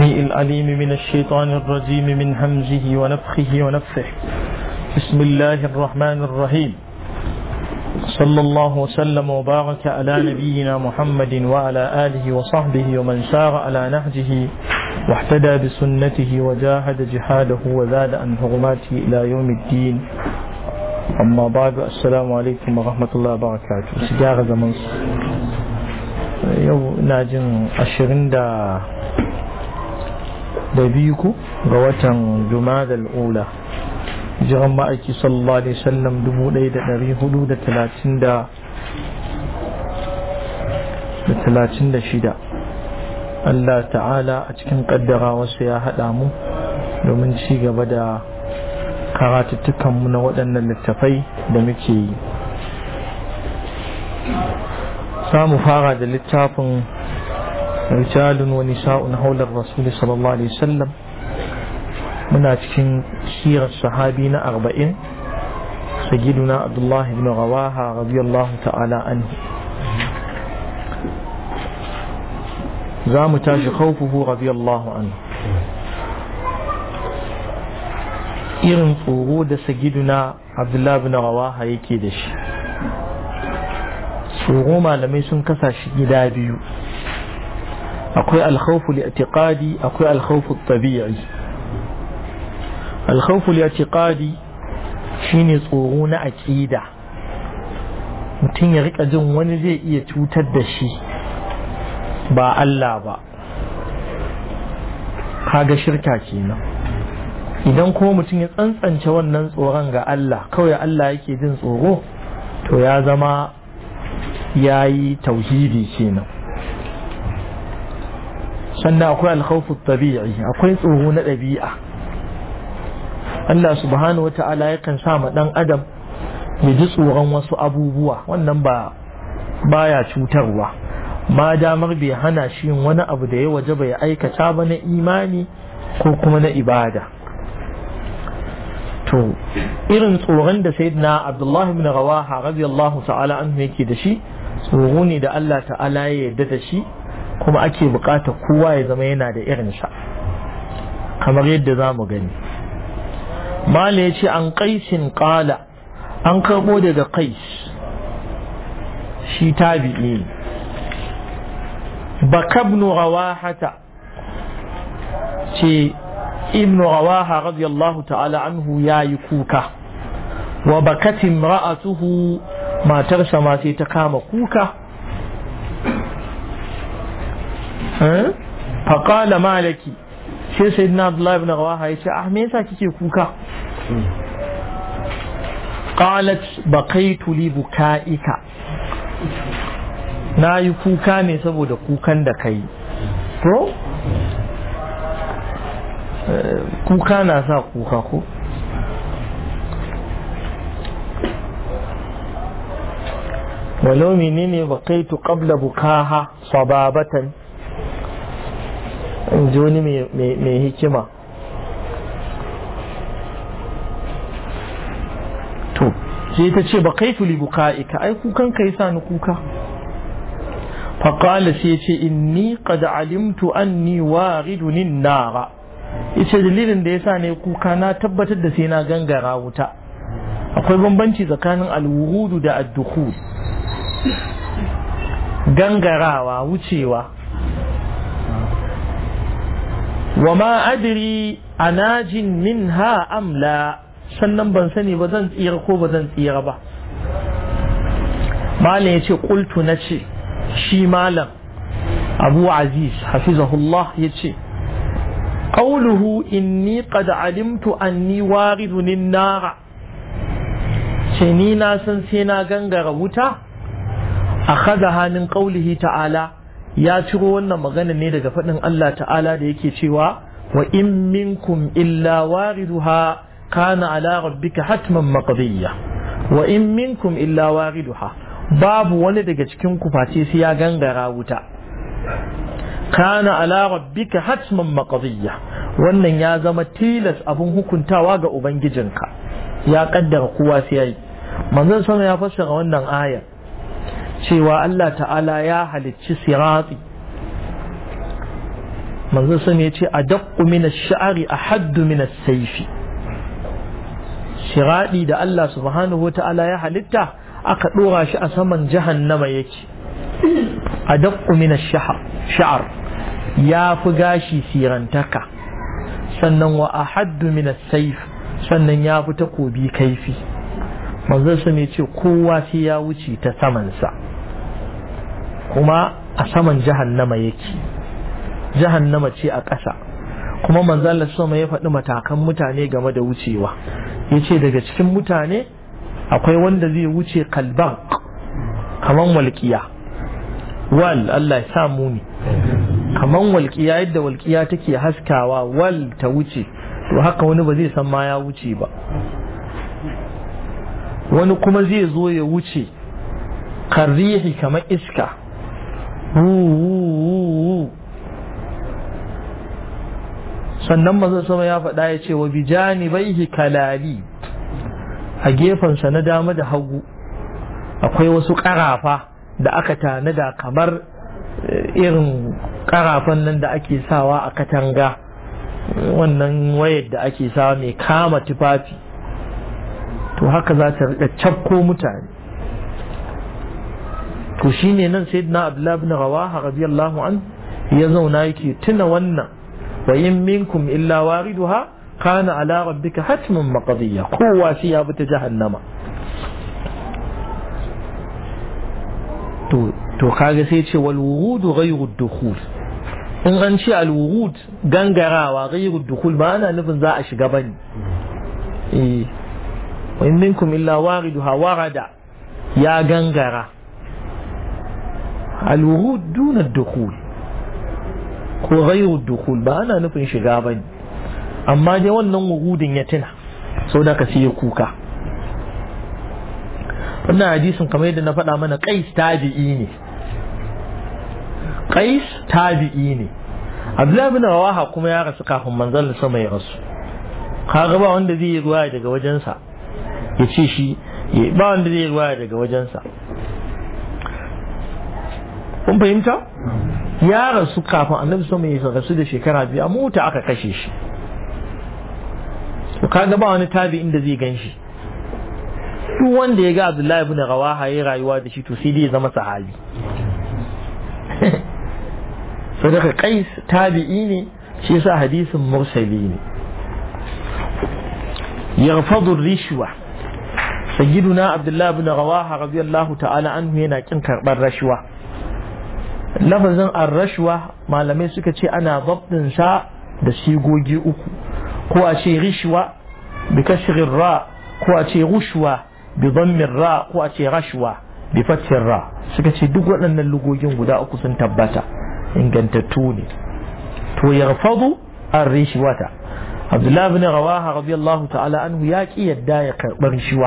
السميع العليم من الشيطان الرجيم من همزه ونفخه ونفخه بسم الله الرحمن الرحيم صلى الله وسلم وبارك على نبينا محمد وعلى آله وصحبه ومن سار على نهجه واحتدى بسنته وجاهد جهاده وزاد عن حرماته إلى يوم الدين أما بعد السلام عليكم ورحمة الله وبركاته سجارة زمن yau ina jin ashirin da da biyu ku ga watan jumadal ula jiran ma'aiki sallallahu alaihi wasallam dubu ɗaya da ɗari hudu da talatin da da talatin da shida Allah ta'ala a cikin ƙaddara wasu ya haɗa mu domin ci gaba da karatuttukanmu na waɗannan littafai da muke yi samu fara da littafin rijalun wa nisa'un haular rasuli sallallahu alaihi wasallam muna cikin sirar sahabi na arba'in sagiduna abdullah ibn rawaha radiyallahu ta'ala anhu za mu tashi khawfuhu radiyallahu anhu irin tsoro da sagiduna abdullah ibn rawaha yake da shi tsoro malamai sun kasa shi gida biyu akwai alkhawfu li'tiqadi akwai alkhawfu tabi'i alkhawfu li'tiqadi shine tsoro na aqida mutum ya rika jin wani zai iya cutar da shi ba Allah ba kaga shirka kenan idan kuma mutum ya tsantsance wannan tsoron ga Allah kawai Allah yake jin tsoro to ya zama ya yi tauhidi kenan sannan akwai alkhawfu tabi'i akwai tsoro na ɗabi'a Allah subhanahu wata'ala yakan sa ma ɗan adam ya ji tsoron wasu abubuwa wannan ba baya cutarwa ma damar bai hana shi yin wani abu da ya waje bai aikata ba na imani ko kuma na ibada to irin tsoron da sayyidina abdullahi ibn rawaha radiyallahu ta'ala anhu yake da shi tsoro ne da Allah ta'ala ya yarda da shi kuma ake bukata kowa ya zama yana da irinsa kamar yadda za mu gani mala ya ce an kaisin kala an karbo daga kais shi tabi'i bakabnu rawahata ce ibn rawaha radiyallahu ta'ala anhu ya yi kuka wa bakatin ra'atuhu matarsa ma sai ta kama kuka faƙala malaki sai sai na abdullahi ibn rawaha ya ce ah me yasa kike kuka qalat baqaitu li bukaika na yi kuka ne saboda kukan da kai ko kuka na sa kuka ko ولو منيني بقيت قبل بكاها صبابة جوني مي هكما to sai ta ce bakaitu li buka'ika ai kukan kai sa ni kuka faqala sai ce inni qad alimtu anni waridun nara ita dalilin da yasa ne kuka na tabbatar da sai na gangara wuta akwai bambanci tsakanin alwurudu da addukhul gangarawa wucewa wa ma adri anajin minha amla sannan ban sani ba zan tsira ko ba zan tsira ba malam ya ce ƙultu na ce shi malam abu aziz hafizahullah ya ce ƙauluhu inni qad alimtu anni waridun nara ce ni na san sai na gangara wuta akhadha min qawlihi ta'ala ya ciro wannan magana ne daga faɗin Allah ta'ala da yake cewa wa in minkum illa wariduha kana ala rabbika hatman maqdiya wa in minkum illa wariduha babu wani daga cikin ku face sai ya gangara wuta kana ala rabbika hatman maqdiya wannan ya zama tilas abun hukuntawa ga ubangijinka ya kaddara kowa sai yayi manzon sama ya fassara wannan ayar cewa Allah ta'ala ya halicci sirati manzo sun ya ce adaqqu min ash-sha'ri ahaddu min as-sayfi shiradi da Allah subhanahu wata'ala ya halitta aka dora shi a saman jahannama yake adaqqu min ash-sha'r ya fi gashi sirantaka sannan wa ahaddu min as-sayf sannan ya fi takobi kaifi manzo sun ya ce kowa sai ya wuce ta samansa kuma a saman jahannama yake jahannama ce a ƙasa kuma manzala sama ya faɗi matakan mutane game da wucewa ya ce daga cikin mutane akwai wanda zai wuce kalban kaman walƙiya wal Allah ya sa muni kaman walƙiya yadda walƙiya take haskawa wal ta wuce to haka wani ba zai san ma ya wuce ba wani kuma zai zo ya wuce karrihi kamar iska sannan maza sama ya faɗa ya ce wa bijani baihi kalali a gefensa na dama da hagu akwai wasu ƙarafa da aka tanada kamar irin ƙarafan nan da ake sawa a katanga wannan wayar da ake sawa mai kama tufafi to haka za ta riƙa cafko mutane to shine nan sayyidina abdullahi ibn rawaha radiyallahu an ya zauna yake tuna wannan wa in minkum illa wariduha kana ala rabbika hatmun maqdiya kowa shi ya bi ta jahannama to to kaga sai ce wal wurudu ghayru dukhul in an ce al wurud gangarawa ghayru dukhul ba ana nufin za a shiga bane eh wa in minkum illa wariduha warada ya gangara الورود دون الدخول ko ghairu dukul ba ana nufin shiga ba ne amma dai wannan wurudin ya tuna sau da ka siya kuka wannan hadisin kamar yadda na faɗa mana qais tabi'i ne qais tabi'i ne abdullahi bin rawaha kuma ya rasu kafin manzon sama ya rasu kaga ba wanda zai yi ruwaya daga wajensa ya ce shi ba wanda zai yi ruwaya daga wajensa kun fahimta ya rasu kafin annabi sama ya rasu da shekara biyu a mota aka kashe shi to kaga ba wani tabi inda zai gan shi duk wanda ya ga abdullahi ibn rawaha ya rayuwa da shi to sai dai ya zama sahabi sadaka qais tabi'i ne shi yasa hadisin mursali ne yaghfadu rishwa sayyiduna abdullahi ibn rawaha radiyallahu ta'ala anhu yana kin karbar rashwa lafazin arrashwa malamai suka ce ana sa da sigogi uku ko a ce rishwa bi kashirin ra ko a ce rushwa bi dhammin ra ko a ce rashwa bi fathin ra suka ce duk waɗannan lugogin guda uku sun tabbata ingantattu ne to yarfadu ar-rishwata Abdullah ibn Rawaha radiyallahu ta'ala anhu ya ki yadda ya karɓar rishiwa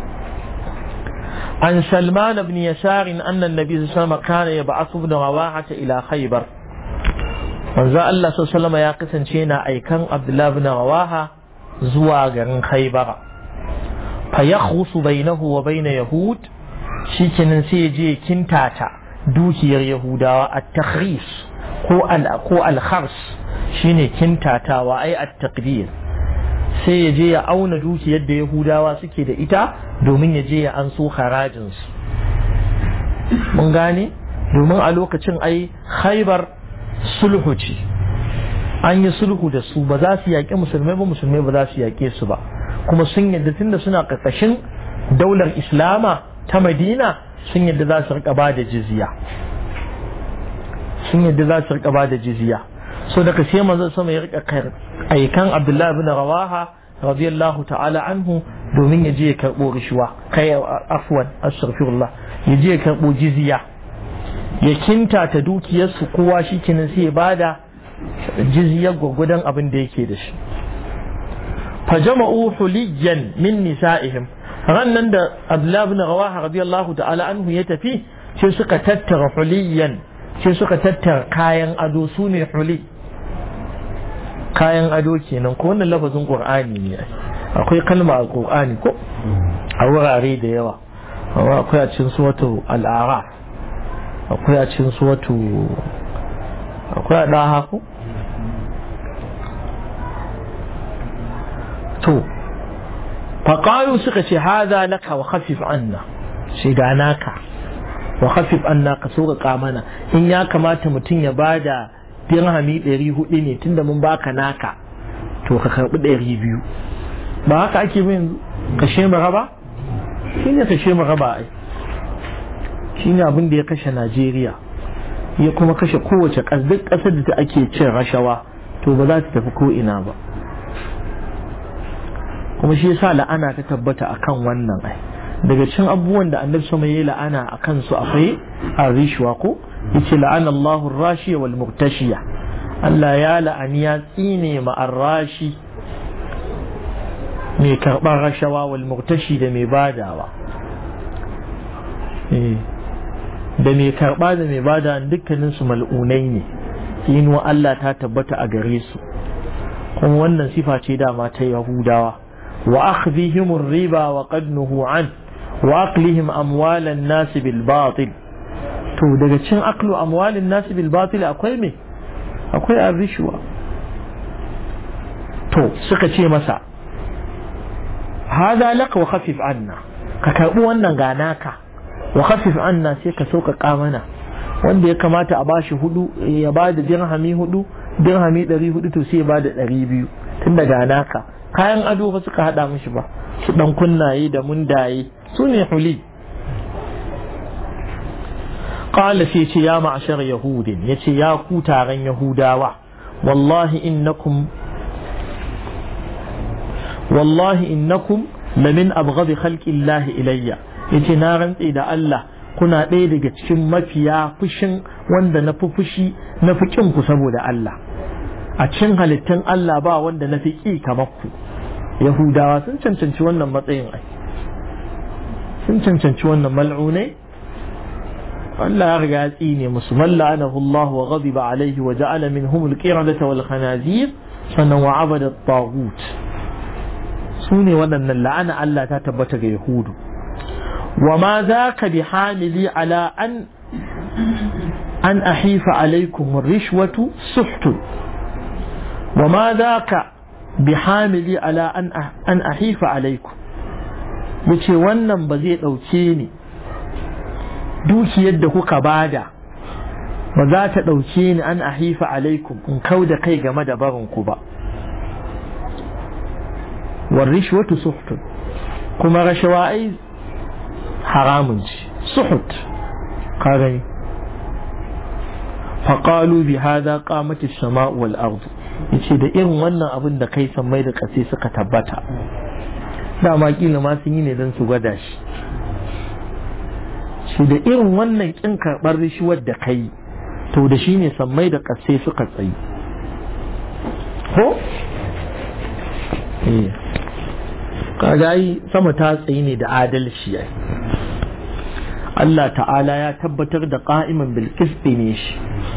عن سلمان بن يسار أن النبي صلى الله عليه وسلم كان يبعث ابن رواحة إلى خيبر manzo Allah sallallahu ya kasance yana aikan Abdullah ibn Rawaha zuwa garin Khaybar fa yakhrusu bainahu wa bain yahud shikenan sai ya je kintata dukiyar Yahudawa at-takhris ko al ko al-khars shine kintatawa ai at-taqdir sai ya je ya auna dukiyar da Yahudawa suke da ita domin ya je ya an so harajinsu mun gane domin a lokacin ai haibar sulhu ce an yi sulhu da su ba za su yaƙi musulmai ba musulmai ba za su yaƙe su ba kuma sun yadda tunda suna ƙarƙashin daular islama ta madina sun yadda za su rika ba da jizya sun yadda za su rika ba da jizya so daga sai manzon sama ya rika aikan abdullahi bin rawaha radiyallahu ta'ala anhu domin ya je ya karɓo rishuwa kai afwan astaghfirullah ya je ya karɓo jizya ya kinta ta dukiyarsu kowa shi kenan sai ya bada jizyar gwagwadon abin da yake da shi fa jama'u huliyan min nisa'ihim rannan da Abdullah ibn Rawaha radiyallahu ta'ala anhu ya tafi sai suka tattara huliyan sai suka tattara kayan ado su ne huli kayan ado kenan ko wannan lafazin qur'ani ne akwai kalma a qur'ani ko a wurare da yawa akwai a cikin suratu al'araf akwai a cikin suratu akwai a ɗaha ko faƙalu suka ce haza laka wa khafif anna shi ga naka wa khafif anna ka so ka mana in ya kamata mutum ya bada dirhami ɗari hudu ne tunda mun baka naka to ka karɓi ɗari biyu ba haka ake min kashe mu raba shi ne kashe mu raba ai shi ne abin da ya kashe najeriya ya kuma kashe kowace duk ƙasar da ta ake cin rashawa to ba za ta tafi ko ina ba kuma shi yasa la'ana ta tabbata akan wannan ai daga cin abubuwan da annabi sama yayi la'ana akan su akwai arishwa ko yace la'ana Allahu ar-rashiya wal murtashiya Allah ya la'ani ya tsine ma ar-rashi mai karɓar rashawa wal murtashi da mai badawa da mai karɓa da mai bada dukkanin su mal'unai ne tsinuwa Allah ta tabbata a gare su kuma wannan sifa ce dama ta yahudawa wa akhdhihim riba wa qad nuhu an wa aqlihim amwalan nas bil batil to daga cin aklu amwalin nas bil batil akwai me akwai arishwa to suka ce masa hada laka wa khafif anna ka karbi wannan ganaka wa khafif anna sai ka sauƙaƙa mana wanda ya kamata a bashi hudu ya ba da dirhami hudu dirhami ɗari hudu to sai ya ba da ɗari biyu tun da ganaka kayan ado ba suka haɗa mishi ba su ɗan kunnaye da mundaye su ne huli قال في يا معشر يهود يتي يا كوتارن يهوداوا والله إنكم والله إنكم لمن أبغض خلق الله إلي yace na rantse da Allah kuna ɗaya daga cikin mafiya fushin wanda na fi fushi na fi ku saboda Allah a cikin halittun Allah ba wanda na fi ƙi kamar ku Yahudawa sun cancanci wannan matsayin ai sun cancanci wannan mal'unai Allah ya riga ya tsine musu man la'anahu Allah wa ghadiba alaihi wa ja'ala minhum al-qiradata wal khanazir sannan wa abada at-taghut su ne waɗannan la'ana Allah ta tabbata ga Yahudu wa ma za ka bi hamili ala an an ahifa alaikum rishwatu suhtun wa ma za ka bi hamili ala an ahifa alaikum yace wannan ba zai ɗauke ni dukiyar da kuka bada ba za ta ɗauke ni an ahifa alaikum in kau da kai game da barinku ba والرشوة سحت كما رشوة أي حرام سحت قال فقالوا بهذا قامت السماء والأرض yace da irin wannan abin da kai san mai da ƙasa suka tabbata dama kila ma sun yi ne don su gwada shi shi da irin wannan kin karɓar rishuwar da kai to da shi ne sammai da ƙasai suka tsayi ko kaga yi sama ta tsayi ne da adalci ai Allah ta'ala ya tabbatar da qa'iman bil qisti ne shi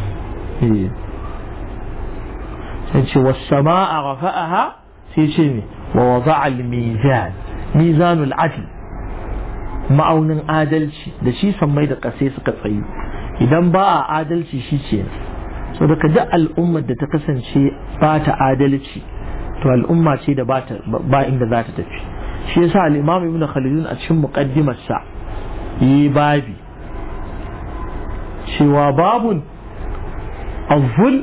sai ce was sama'a rafa'aha sai ce ne wa wada'a al mizan mizanul adl ma'aunin adalci da shi sammai da kasai suka tsayi idan ba a adalci shi ce so daga duk al'ummar da ta kasance ba ta adalci to al'umma ce da ba inda za ta tafi shi yasa al-imam ibn khaldun a cikin muqaddimar sa yi babi cewa babun الظل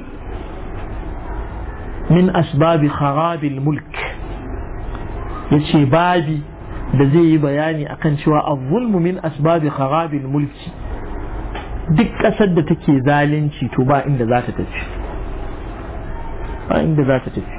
من أسباب خراب الملك yace babi da zai yi bayani akan cewa الظلم min asbabi kharabil mulki duk ƙasar da take zalunci to ba inda za ta tafi ba inda za ta tafi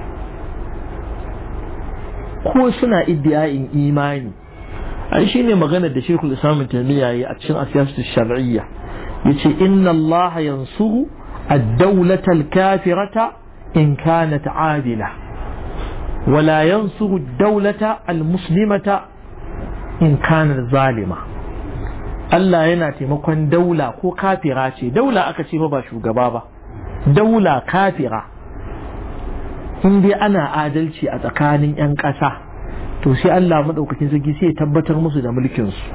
ko suna iddiyayin imani ai shine magana da Sheikhul Islam Taymiyyah yayi a cikin asiyasatu shar'iyya yace inna Allah yansuru ad-dawlata al-kafirata in kanat adila ولا ينصر الدولة المسلمة إن كانت ظالمة Allah yana taimakon daula ko kafira ce daula aka ce ba shugaba ba daula kafira in dai ana adalci a tsakanin 'yan ƙasa to sai Allah maɗaukakin sarki sai ya tabbatar musu da mulkinsu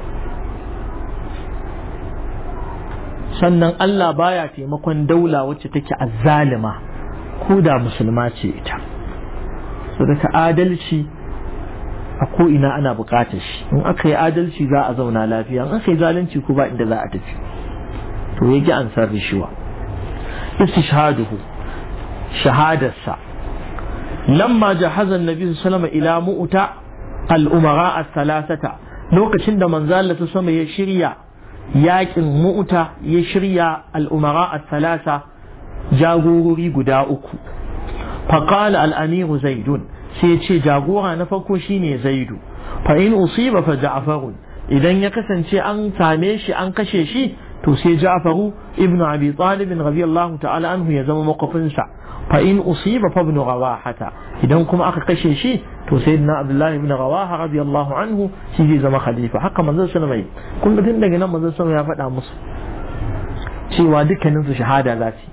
sannan Allah baya taimakon daula wacce take azzalima ko da musulma ce ita so daga adalci a ko ina ana buƙatar shi in aka yi adalci za a zauna lafiya in aka yi zalunci ko ba inda za a tafi to ya ji ansar rishiwa istishhaduhu shahadarsa lamma jahaza annabi sallallahu alaihi ila mu'ta al-umara as-salasata lokacin da manzo Allah ta sama ya shirya yakin mu'ta ya shirya al-umara as-salasa jagorori guda uku faqala al-amiru zaidun sai ce jagora na farko shine zaidu fa in usiba fa ja'farun idan ya kasance an same shi an kashe shi to sai ja'faru ibnu abi talib radiyallahu ta'ala anhu ya zama makofinsa fa in usiba fa ibn rawahata idan kuma aka kashe shi to sayyidina abdullahi ibn rawaha radiyallahu anhu shi zai zama khalifa haka manzon sallallahu alaihi wasallam kun ga tun daga nan manzon sallallahu ya faɗa musu cewa dukkanin su shahada za su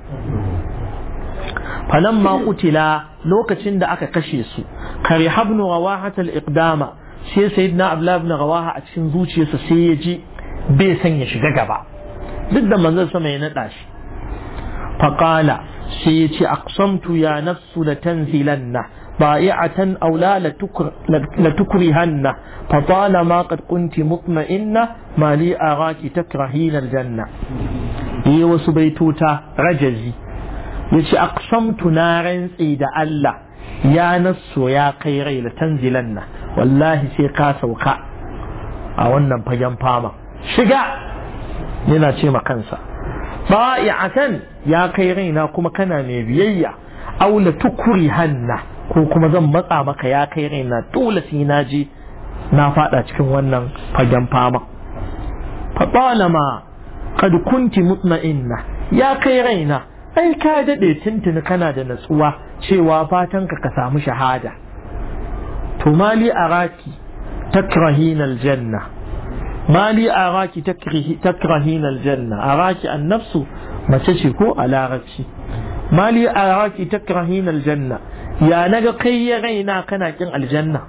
falamma qutila lokacin da aka kashe su kare habnu rawahata al-iqdama sai sayyidina abdullahi ibn rawaha a cikin zuciyarsa sai ya ji bai san ya shiga gaba duk da manzon sama ya naɗa shi faƙala sai ya ce aqsamtu ya nafsu la tanzilanna ba'i'atan aw la la tukrihanna fa talama qad kunti mutma'inna ma li araki takrahina aljanna yi wasu baitota rajazi yace aqsamtu na rantsi da Allah ya nafsu ya kai rai la tanzilanna wallahi sai ka sauka a wannan fagen fama shiga yana ce ma kansa ba'i'atan ya kai raina kuma kana mai biyayya aula tukuri hanna ko kuma zan matsa maka ya kai raina dole sai na je na fada cikin wannan fagen fama fa talama qad kunti mutma'inna ya kai raina ai ka dade tuntuni kana da natsuwa cewa fatan ka ka samu shahada to mali araki takrahina aljanna mali araki takrahin aljanna araki annafsu mace ce ko a larabci mali araki takrahin aljanna ya naga kai ya raina kana kin aljanna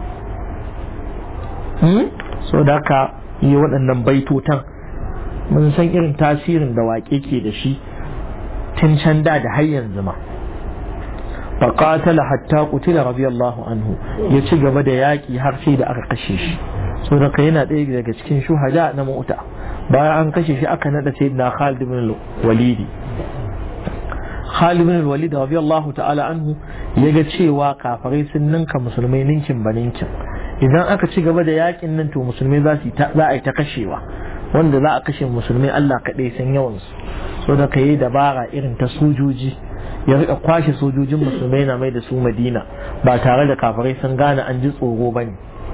so da ka yi waɗannan baitotan mun san irin tasirin da waƙe ke da shi tun can da da har yanzu ma فقاتل حتى قتل رضي الله عنه ya ci gaba da yaƙi har sai da aka kashe shi so da yana ɗaya daga cikin shuhada na mota bayan an kashe shi aka nada sai na Khalid bin Walid Khalid bin Walid radiyallahu ta'ala anhu ya ga cewa kafirai sun ninka musulmai ninkin ba ninkin idan aka ci gaba da yakin nan to musulmai za su za a yi ta kashewa wanda za a kashe musulmai Allah kaɗai san yawan su so da yi dabara irin ta sojoji ya rika kwashe sojojin musulmai na mai da su Madina ba tare da kafirai sun gane an ji tsoro bane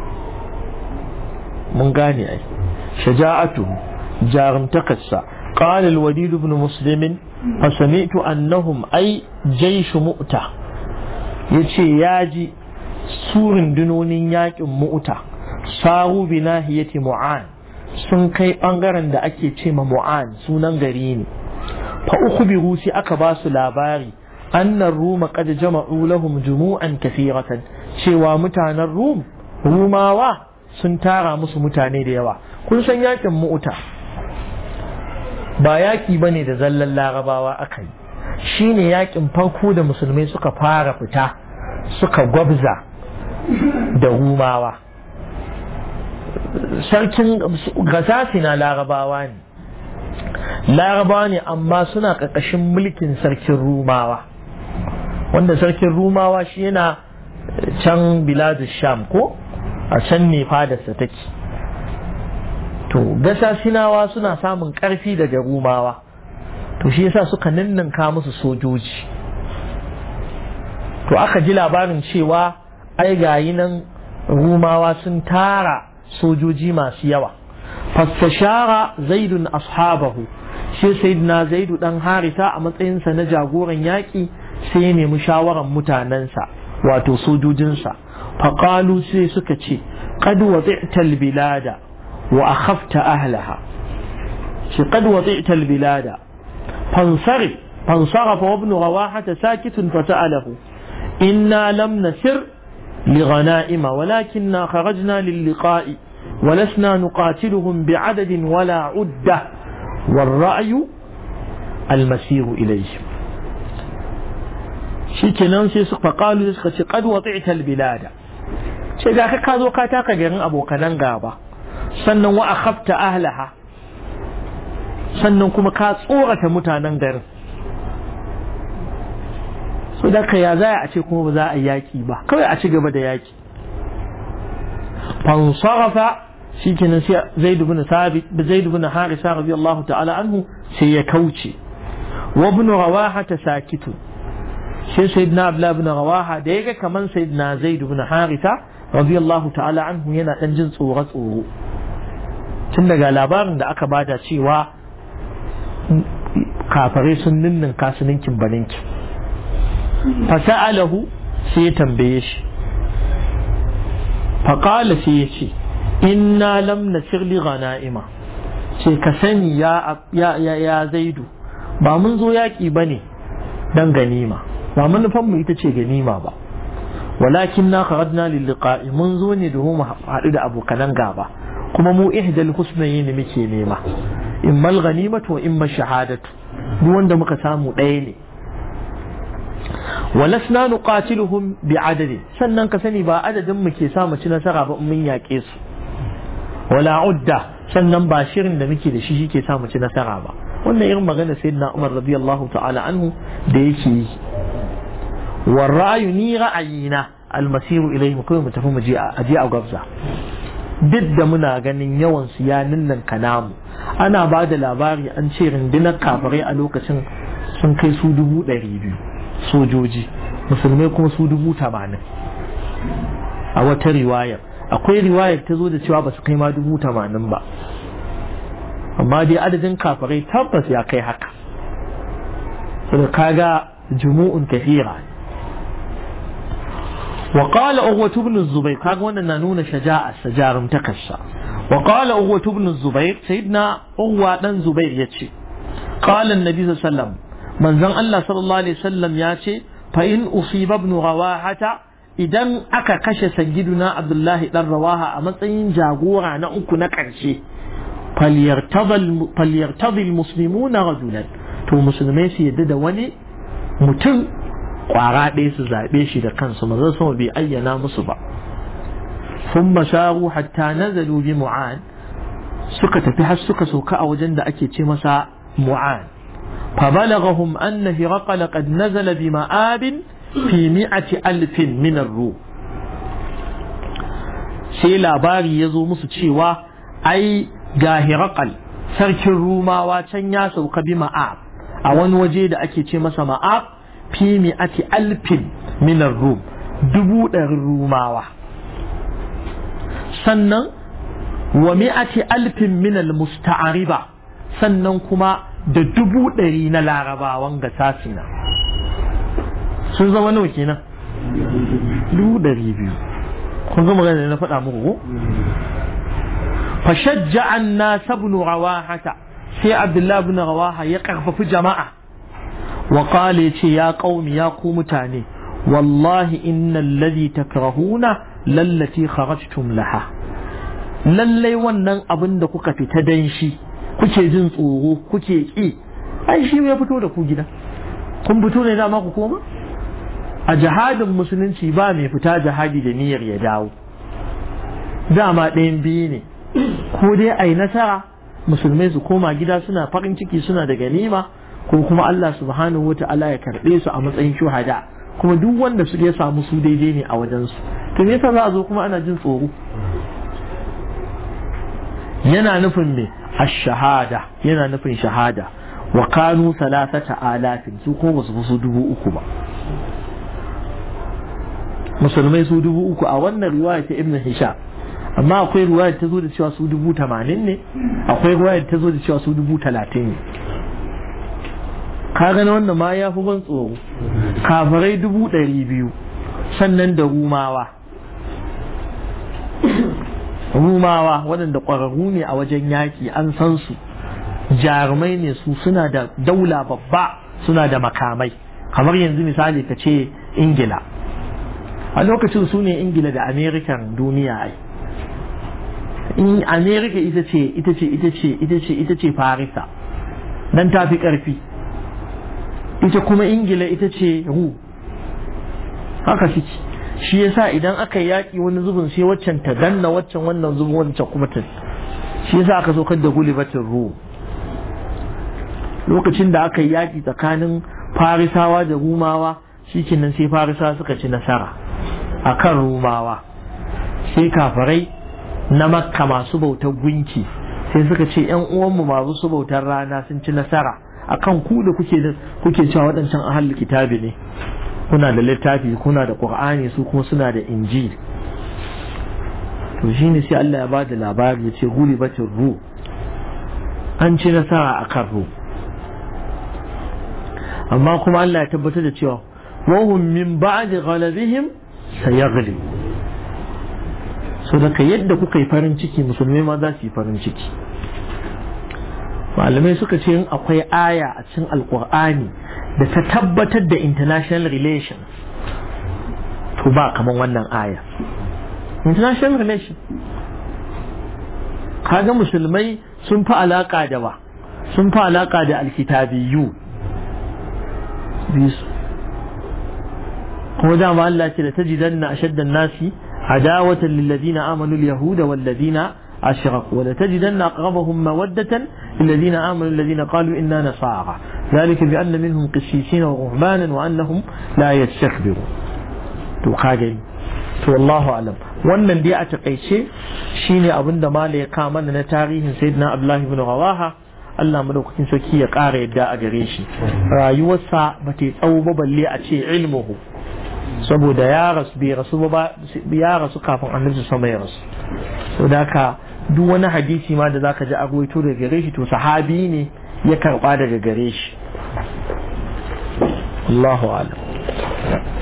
mun gane ai shaja'atu jarumtakarsa قال الوليد بن مسلم فسمعت أنهم أي جيش مؤتة يتشي ياجي سور دنون ياك مؤتة ساروا بناهية معان sun kai ɓangaren da ake ce ma mu'an sunan gari ne fa uku bi rusi aka ba su labari annan ruma qad jama'u lahum jumu'an kathiratan cewa mutanen rum rumawa sun tara musu mutane da yawa kun san yakin mu'uta ba yaki bane da zallan larabawa aka yi shine yakin farko da musulmai suka fara fita suka gwabza da rumawa sarkin gasasi na larabawa ne larabawa ne amma suna ƙarƙashin mulkin sarkin rumawa wanda sarkin rumawa shi yana can biladu sham ko a can ne fadarsa take to gasasinawa suna samun ƙarfi daga rumawa to shi yasa suka ninninka musu sojoji to aka ji labarin cewa ai gayi nan rumawa sun tara sojoji masu yawa fastashara zaidun ashabahu shi sayyidina zaidu dan harita a matsayinsa na jagoran yaƙi sai ya nemi shawaran mutanensa wato sojojinsa faƙalu sai suka ce qad wadi'ta bilada wa akhafta ahlaha shi qad wadi'ta bilada fansari fansarafa wa ibn rawahata sakitun fata'alahu inna lam nasir لغنائم ولكننا خرجنا للقاء ولسنا نقاتلهم بعدد ولا عدة والرأي المسير إليهم شكنا فقالوا قد وطعت البلاد ce ga ka ka zo ka taka garin abokanan gaba sannan wa akhafta ahlaha sannan kuma ka tsorata mutanen garin so da ka ya za a ce kuma ba za a yaki ba kawai a ci gaba da yaki fansarafa shikenan sai zaid ibn thabit da zaid ibn harisa radiyallahu ta'ala anhu sai ya kauce wa ibn rawaha sakitu sai sayyidina abdullah ibn rawaha da yaga kaman sayyidina zaid ibn harisa radiyallahu ta'ala anhu yana dan jin tsoro tsoro tun daga labarin da aka bada cewa kafare sun ninnin kasuninkin baninki fasa'alahu sai ya tambaye shi faƙala sai ya ce inna lam nasir li ghana'ima ce ka sani ya ya zaidu ba mun zo yaƙi ba ne don ganima ba manufan mu ita ce ganima ba walakin na kharajna lil liqa'i mun zo ne domin mu haɗu da abokanan gaba kuma mu ihdal husnayn ne muke nema imma al ghanimatu wa imma shahadatu duk wanda muka samu ɗaya ne walasna nuqatiluhum bi adadi sannan ka sani ba adadin mu ke sa mu ci nasara ba mun yaƙe su wala udda sannan ba shirin da muke da shi shi ke sa mu ci nasara ba wannan irin magana sayyidina Umar radiyallahu ta'ala anhu da yake yi wa ra'ayu ni ra'ayina almasiru ilayhi mu kawai mu tafi mu je a je a gwabza duk da muna ganin yawan su ya ninnan kanamu ana ba da labari an ce rundunar kafirai a lokacin sun kai su dubu ɗari biyu sojoji musulmai kuma su dubu tamanin a wata riwayar akwai riwayar ta zo da cewa ba su kai ma dubu tamanin ba amma dai adadin kafirai tabbas ya kai haka saboda kaga jumu'un kathira وقال أغوة بن الزبير كاغا وانا نانون شجاعة سجار متكسا وقال أغوة بن الزبير سيدنا أغوة بن زبير يتشي قال النبي صلى الله عليه وسلم من زن الله صلى الله عليه وسلم ياتي فإن أصيب ابن رواحة idan aka kashe sayyiduna abdullahi dan rawaha a matsayin jagora na uku na ƙarshe falyartadil muslimuna rajulan to musulmai su yadda da wani mutum kwara ɗaya su zaɓe shi da kansu maza sama bai ayyana musu ba sun masharu hatta nazalu bi mu'an suka tafi har suka sauka a wajen da ake ce masa mu'an فبلغهم أن هرقل قد نزل بمآب في مئة ألف من الروم sai labari ya zo musu cewa ai ga Hirakal sarkin Rumawa can ya sauka bi ma'ab a wani waje da ake ce masa ma'ab fi mi'ati alfin minar rum dubu ɗarin Rumawa sannan wa mi'ati alfin minal musta'ariba sannan kuma da dubu ɗari na larabawan ga sasina sun zama nawa kenan dubu ɗari biyu kun zama gani na faɗa muku ko fashajja an na sabnu rawahata sai abdullahi ibn rawaha ya karfafi jama'a wa qala yace ya qaumi ya ku mutane wallahi innal ladhi takrahuna lallati kharajtum laha lallai wannan abin da kuka fita dan shi kuke jin tsoro kuke ki ai shi ya fito da ku gida kun fito ne dama ku koma a jihadin musulunci ba mai fita jihadi da niyyar ya dawo dama ɗayan biyu ne ko dai a yi nasara musulmai su koma gida suna farin ciki suna da ganima ko kuma Allah subhanahu wa ta'ala ya karɓe su a matsayin shuhada kuma duk wanda su ya samu su daidai ne a wajensu to me yasa za a zo kuma ana jin tsoro yana nufin me ash-shahada yana nufin shahada wa kanu salasata alafin su ko ba su fi su dubu uku ba musulmai su dubu uku a wannan riwaya ta ibn hisham amma akwai riwaya ta zo da cewa su dubu tamanin ne akwai riwaya ta zo da cewa su dubu talatin ne ka gani wannan ma ya fi ban tsoro kafirai dubu ɗari biyu sannan da rumawa rumawa waɗanda ƙwararru ne a wajen yaƙi an san su jarumai ne su suna da daula babba suna da makamai kamar yanzu misali ka ce ingila a lokacin su ne ingila da amerikan duniya ai in amerika ita ce ita ce ita ce ita ce ita ce farisa dan ta fi ƙarfi ita kuma ingila ita ce ru haka suke shi yasa idan aka yaƙi wani zubin sai waccan ta danna waccan wannan zubin wancan kuma ta shi yasa aka so da gulibatin ruhu lokacin da aka yaƙi tsakanin farisawa da rumawa shikenan sai farisawa suka ci nasara akan rumawa sai kafarai na makka masu bautar gunki sai suka ce yan uwanmu masu bautar rana sun ci nasara akan ku da kuke kuke cewa waɗancan ahal kitabi ne kuna da littafi kuna da qur'ani su kuma suna da injil to shine sai Allah ya ba da labari ya ce gulibatin ru an ci nasara akan ru amma kuma Allah ya tabbatar da cewa wahum min ba'di ghalabihim sayaghlib so daga yadda kuka yi farin ciki musulmai ma za su yi farin ciki malamai suka ce in akwai aya a cikin alkur'ani da ta tabbatar da international relations to ba kamar wannan aya international relations kaga musulmai sun fi alaka da ba sun fi alaka da alkitabiyu bisu kuma dama Allah ce da tajidanna ashaddan nasi عداوة للذين آمنوا اليهود والذين أشركوا ولتجدن أقربهم مودة للذين آمنوا الذين قالوا إنا نصارى ذلك بأن منهم قسيسين ورهبانا وأنهم لا يستكبرون تقاجل والله أعلم wannan dai a takaice shine abin da mala ya kama na tarihin sayyidina abdullahi ibn rawaha Allah madaukakin sarki ya ƙara yadda a gare shi rayuwarsa ba ta tsawo ba balle a ce ilmuhu saboda ya rasu bai rasu ba ya rasu kafin annabi sama ya rasu so da haka duk wani hadisi ma da zaka ji agwaito daga gare shi to sahabi ne ya karba daga gare shi Allahu a'lam